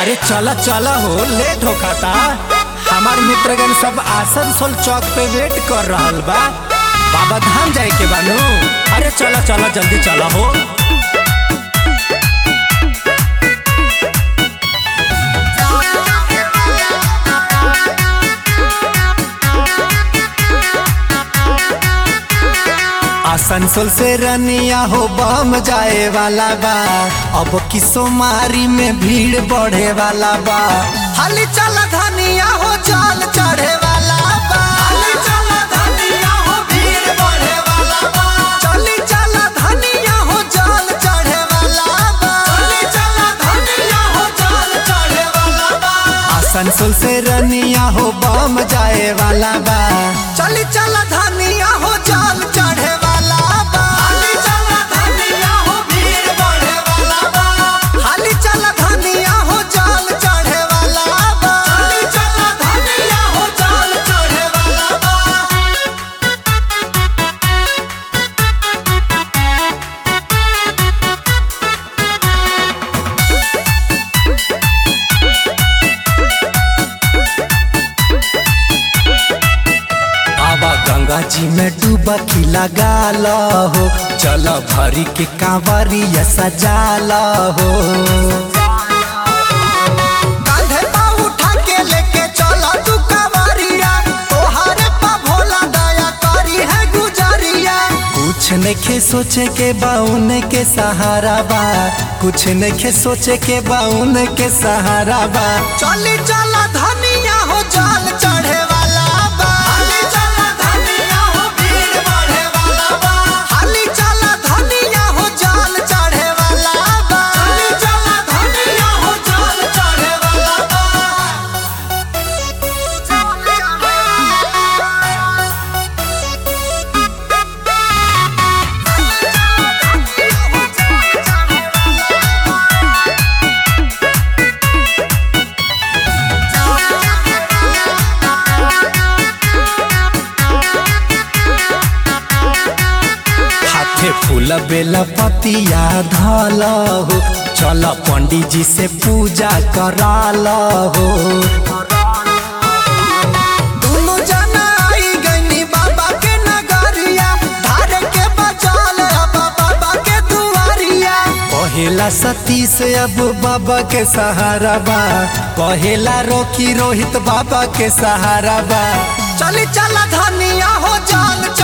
अरे चला चला हो लेट हो खाता हमार मित्रगण सब आसनसोल चौक पे वेट कर रहल बा बाबा धाम जाए के बानू अरे चला चला जल्दी चला हो आसनसोल से रनिया हो बम जाए वाला बा अब की सोमारी में भीड़ बढ़े वाला बा हाली चला धनिया हो जल चढ़े वाला बा हाली चला धनिया हो भीड़ बढ़े वाला बा चली चला धनिया हो जल चढ़े वाला बा चली चला धनिया हो जल चढ़े वाला बा आसनसोल से रनिया हो बम जाए वाला बा चली चला धनिया हो जल चढ़े वाला बा हाली चला धनिया हो भीड़ बढ़े वाला बा हाली चला धनिया हो जल चढ़े वाला बा हाली चला धनिया हो जल चढ़े वाला बा आवा गंगा जी में डुबकी लगा लो हो चल भरी के कांवरिया सजा लो हो कांधे पा उठा के लेके चला तू कांवरिया तोहारे पा भोला दया करी है गुजरिया कुछ नखे सोचे के बाउन के सहारा बा कुछ नखे सोचे के बाउन के सहारा बा चली चला धनिया हो जल चढ़े वाला बा हाली चला धनिया हो भीड़ बढ़े वाला बा हाली चला धनिया हो जल चढ़े वाला बा हाली चला धनिया हो जल चढ़े वाला बा हाथे फूल बेला पतिया धल हो चल पंडित जी से पूजा कराल हो दुनु जना आई गईनी बाबा के नगरिया धारे के बचाल अब बाबा के दुआरिया पहेला सती से अब बाबा के सहारा बा पहेला रोकी रोहित बाबा के सहारा बा चली चला धनिया हो जान